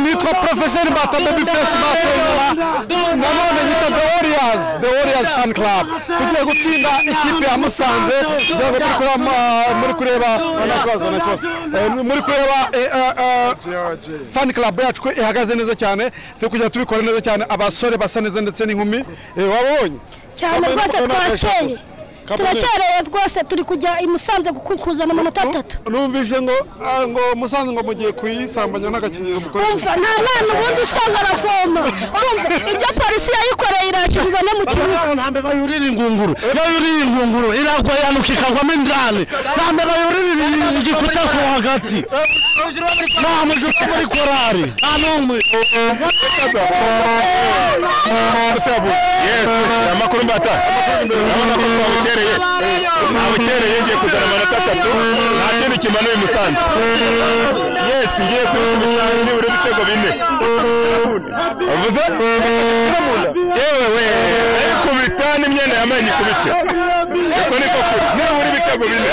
nitwa professor Bata Baby Face Masonyora nanone nyita The Warriors The Warriors Fan Club tugiye gutsinda ikipe ya Musanze ntabwo turi kureba ma- muri kureba na kibazo na kibazo Eh, muri kureba eh, eh, eh, fan club yacu ko ihagaze neza cyane turi kujya tubikora neza cyane abasore basa neza ndetse n'inkumi Eh, wabonye cyane Kamena- rwose Kamena- twarakeye Kamena- turakereye rwose turi kujya i musanze guku- kuzana amanota atatu numvise ngo ah, ngo musanze ngo mugiye kuyisambanya n'agakingirizo mukorera umva nta mwana ubundi usanga aravoma urumva ibyo polisi yayikoreye iracyo bibone mu kibuga ntambe bayurira ingunguru yayuriye ingunguru iragwa yanuka ikagwamo indani ntambe bayurira igikuta ko hagati nta mujura wo muri korari nta n'umwe Yes, yes, amakuru mbata urabona ko twabukereye ntabukereye ngiye kuzana amanota atatu nta kindi kimanuye musanze yes ngiye kuyikubita nibura ibitego bine uvuze yewe we ayikubita n'imyenda yambaye nyikubite uko niko kuri nibura ibitego bine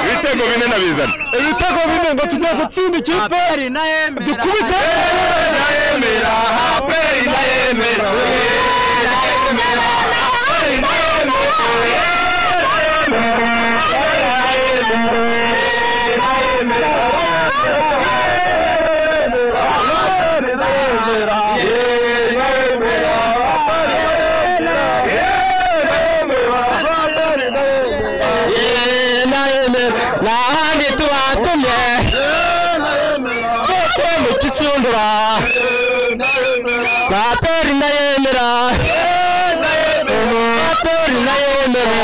ibitego bine ndabizana ibitego bine ngo tugiye gutsinda ikipe dukubite ndayemera haperi ndayemera nta handi tubatumye twese mu kicundura nta peri ndayemera nta peri ndayemera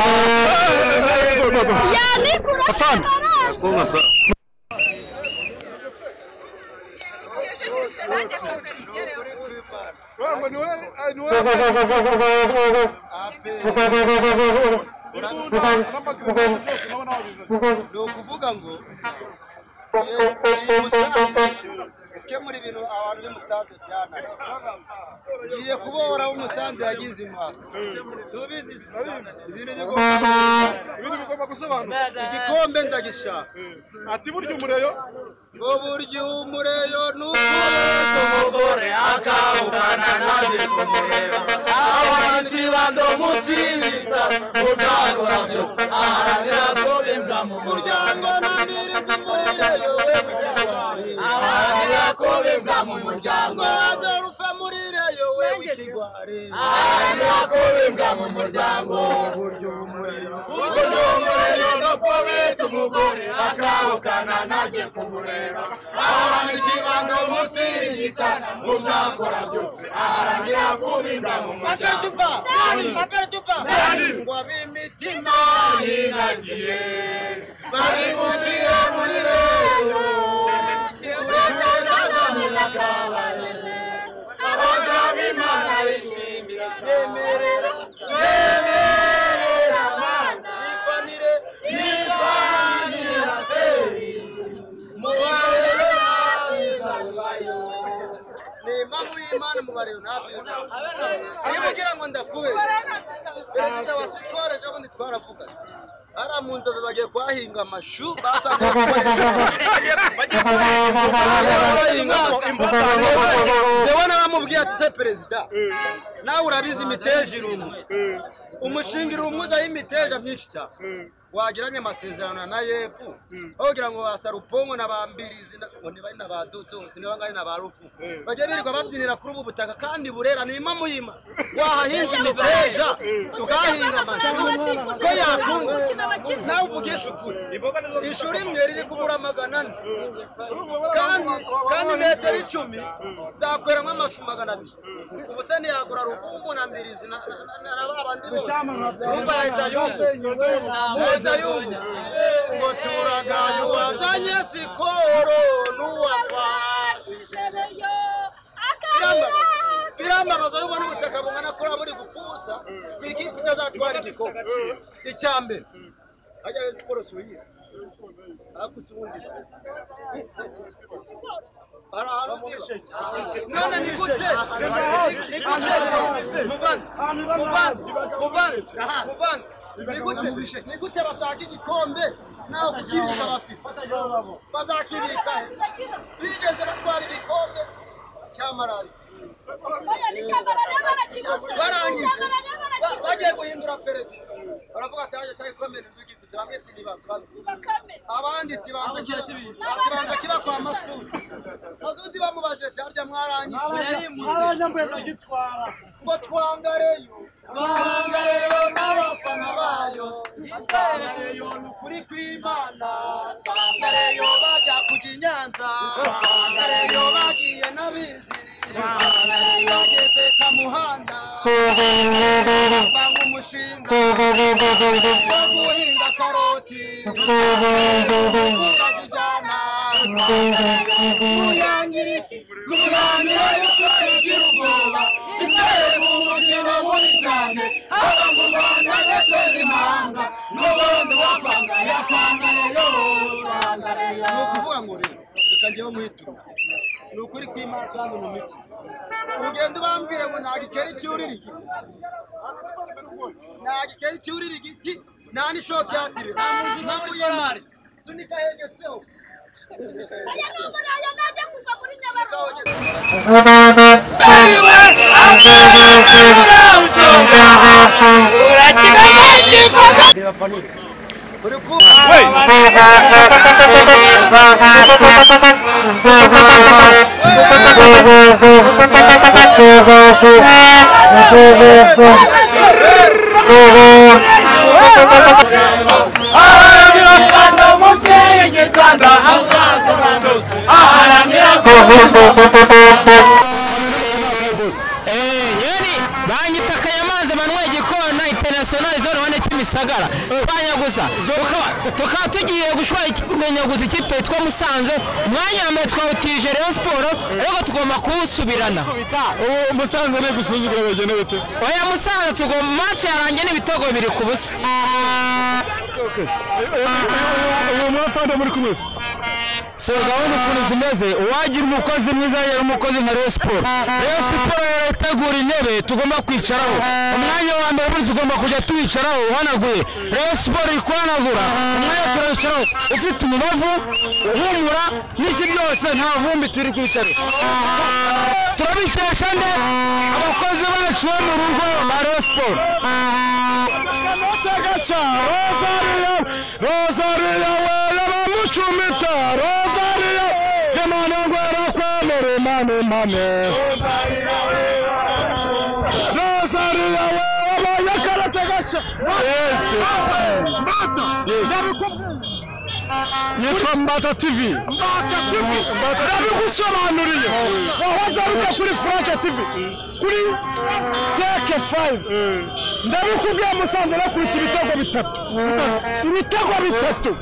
ni ukuvuga ngo iyo- iyi Musanze gukemura ibintu abantu b'umusanze byananiye ngiye kubohora umusanze yagize impaka subizi ibintu bigomba ibintu bigomba gusobanura igikombe ndagishaka ati burya umureyo ngo burya umureyo n'uko umugore akavugana nanjye kumureba abanzi bandomutsi bita uzakora byose aharanira ko imbwa mu muryango ntamiriza umurireyo aharanira ko imbwa mu muryango agarufa murireyo we w'ikigwari aharanira ko imbwa mu muryango burya umureyo burya umureyo no ko bita umugore akavugana nanjye kumureba aharanira ikibando munsi y'igitana mu byakora byose aharanira kubimba mu muryango ngo ab'imitima yinagiye bari gucira muri reyo uretse n'abami bakabare abagabo imana yishimira bemerera bemerera mana yifanire yifanira beri mubarero nabizabayo ni impamvu y'imana mubarero nabyiza iyo ugira ngo ndakubere perezida wa sikoro ejo bundi twaravuganye hariya mu nzobe bagiye kuhahinga amashu basanze jewe naramubwiye ati se perezida nawe urabizi imiteja irumwe umushinga irumuza y'imiteja myinshi cyane wagiranye amasezerano na yepu aho kugira ngo ba sarupongo na ba mbirizi na- ngo ntibari na ba dutsotsi ntibangane na ba rufu bajye birirwa babyinira kuri ubu butaka kandi burera ni imamo yima wahahinga imiteja tukahahinga amashu ko yakunga nawe uvugisha ukuri ishuri rimwe riri kubura magana ane kandi kandi metero icumi zakweramo amashu magana abiri ubu se ntiyagura ruvumbu na mbirizi na- na- na- na ba bandi bose rumba yahita yumva yahita yumva ngo turagaye uwazanye sikoro n'uwafashije birambabaza yuba n'ubutaka bungana kuri buri gupfusa ku ikipe itazatwara igikombe icya mbere hajya rero siporo suyiye hakusubundi hari ahantu uziba mwana ni gute ni gute muvana muvana muvana muvana ni gute ni gute bashaka igikombe nawe kukibika bafite bazakibika bigeze batwara igikombe malariya barangije ba- bagiye guhindura perezida baravuga ati haje cyari ikomere ndugifite bamwe tigi bakame abandi tibanza tibanza kiba kwa masudi masudi bamubaje ati harya mwarangije ngo twangareyo twangareyo n'abafana bayo twangareyo ni ukuri kw'imana twangareyo bajya kujya i nyanza twangareyo bagiye n'abizi twangareyo bageze kamuhanda banga umushinga wo guhinga karoti kubaka injyana twangareyo turangira yuko igira ubwoba iteye mu mukino mubi cyane haba mu rwanda ndetse n'imahanga n'ubundi wakwanga yakwangareyo twangareyo ni ukuvuga ngo rero reka njyewe muhitura ni ukuri kw'imana kandi mu miti ugenda ubambwire ngo ntabwo ikera icyurira igiti ntabwo ikera icyurira igiti nta n'ishoka yatire nta muyirari sunika hegetseho sunika hegetseho uri kumva yeri banyitakaye amazi banywa igikona international zone wane kimisagara twanyaguza Tukaba- tukaba tugiye gushora ikunyaguza ikipe yitwa musanze umwanya wa mbere twawutije rayon siporo ariko tugomba kuwusubirana ubu musanze ni gusuzugura bagenda bate oya musanze tugomba match yarangiye n'ibitego biri ku busa uyu mwafande muri kumwe se so gahunda ukuntu zimeze uwagira umukozi mwiza yari umukozi nka Rayon Sport Rayon Sport rero itegura intebe tugomba kwicaraho umwanya wa mbere buri tugomba kujya tuwicaraho uhanaguye Rayon Sport ikoranagura umwanya turawicaraho ufite umubavu uhumura n'iki byose nta vumbi turi kwicara turabikesha nde abakozi bacu bo mu rugo ba Rayon Sport gaca rozariya rozariya wera bamucumita rozariya imana ngwera kwemera imana impane rozariya wera bayakarate gaca yesu yitwa mbata tv ndabigusobanuriye wahoze aruta kuri furashe tv kuri teke fayive ndabikubwiye musanze bakubita ibitego bitatu ibitego bitatu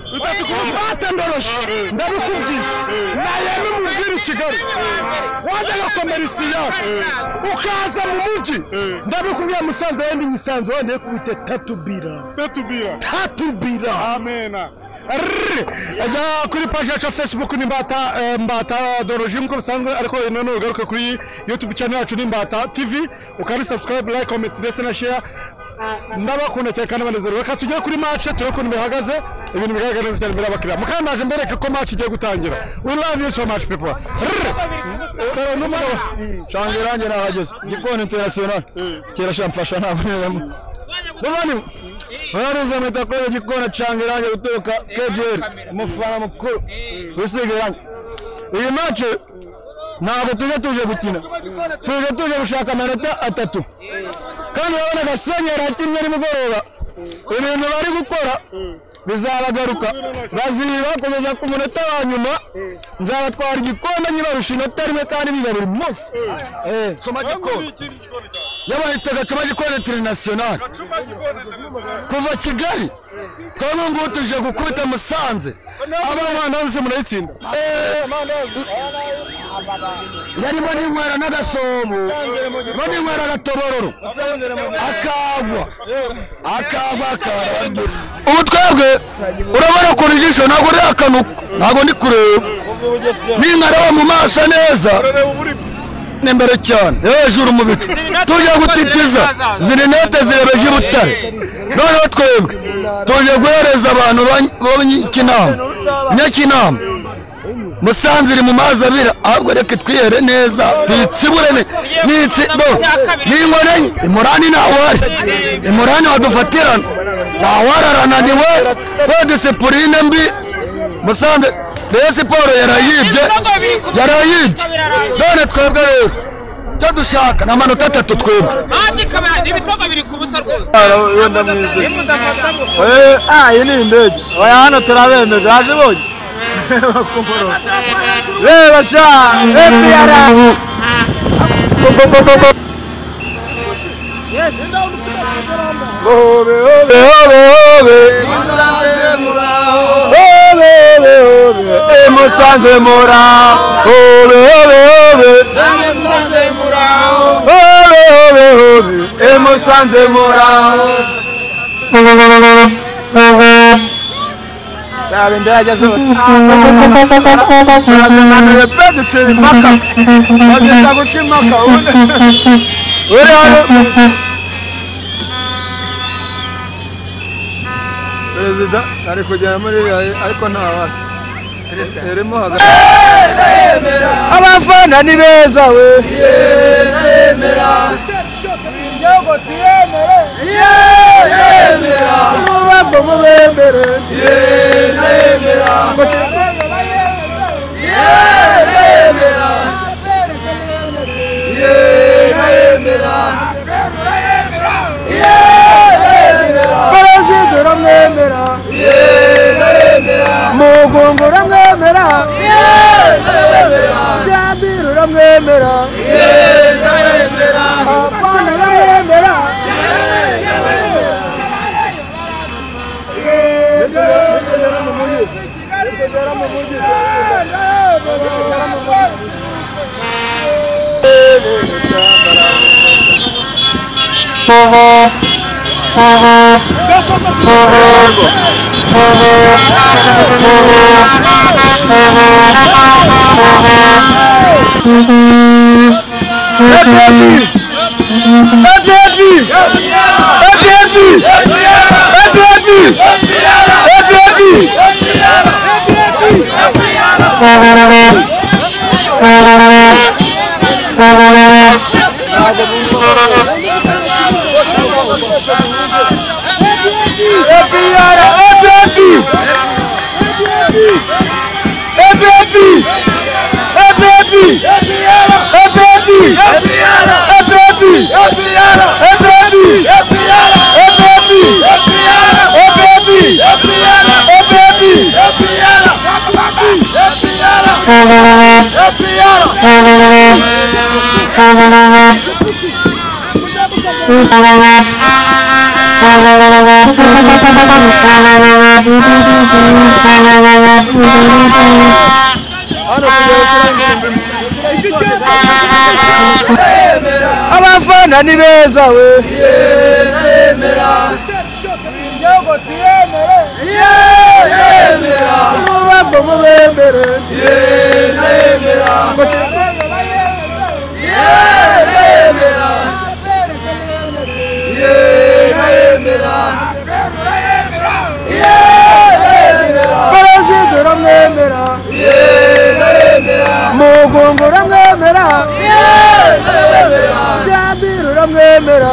batendoroje ndabikubwiye nayeme umubwire i kigali wajyaga komerisiyo ukaza mu mujyi ndabikubwiye musanze wenda imisanzu wenda kubita tatu bira tatu bira amena ajya kuri paji yacu ya facebook ni mbata eh, mbata doroji nk'uko bisanzwe ariko nanone ugaruka kuri youtube channel yacu ni mbata tv ukaba subscribe like comment ndetse na share ndabakunda cyane kandi banezerewe reka tugere kuri match turebe ukuntu bihagaze ibintu bigaragara neza cyane imbere y'abakiriya mukandaje mbereke ko match igiye gutangira we love you so much people rero n'umugabo cyangwa irangi nahageze gikoni international kera shamfasha ntabonemo Muvandimwe urariza mpita kuri igikona canga irangi guturuka KGL umufana mukuru wisiga irangi iyi mace ntabwo tuje tuje gukina tuje tuje gushaka amanota atatu kandi urabona gasenyeri akinnye nimugoroba ibintu bari gukora bizabagaruka baziba kugeza ku munota wa nyuma nzabatwara igikombe nyibarusha inota rimwe kandi biba buri munsi soma gikoni yabahita gacuma gikoni tirinasiyonari kuva kigali twebwe ngubu tuje gukubita musanze aba amandazi murayitsinda yarimo n'inywera n'agasomo mo n'inywera agatobororo akagwa akagwa akagwa ubu twebwe urabona ukuntu ijisho ntabwo riri akanuko ntabwo ndi kureba ninkareba mu maso neza ni imbere cyane hejuru mu bicu tujye gutitiza ziri nete zirebeje i butare noneho twebwe tuje guhereza abantu b'inyakinama nyakinama musanze iri mu mazi abira ahubwo reka twihere neza tuyitsibure ne- n'itsibo n'ingonenye imurani ntawari imurani wadufatirana ntawarananiwe we disipuline mbi musanze rero siporo yarayibye yarayibye none twebwe rero icyo dushaka ni amanota atatu twebwe Ah, iyi ni indege oya hano turabemeje hazibonye reba sha fpr musanze mura hobe hobe hobe hobe hobe hobe e musanze mura Raba indege zose barazimanura pe ducira impaka babyita guca impaka ubundi uri hano perezida ari kugera muri biyayi ariko nta basi irimo hagati abafana ni beza we mubambo mubemere perezida uramwemera mugungo uramwemera byambiri uramwemera abafana uramwemera abafana ni beza we mubambo mubemere perezida uramwemera mugungo uramwemera byambiri uramwemera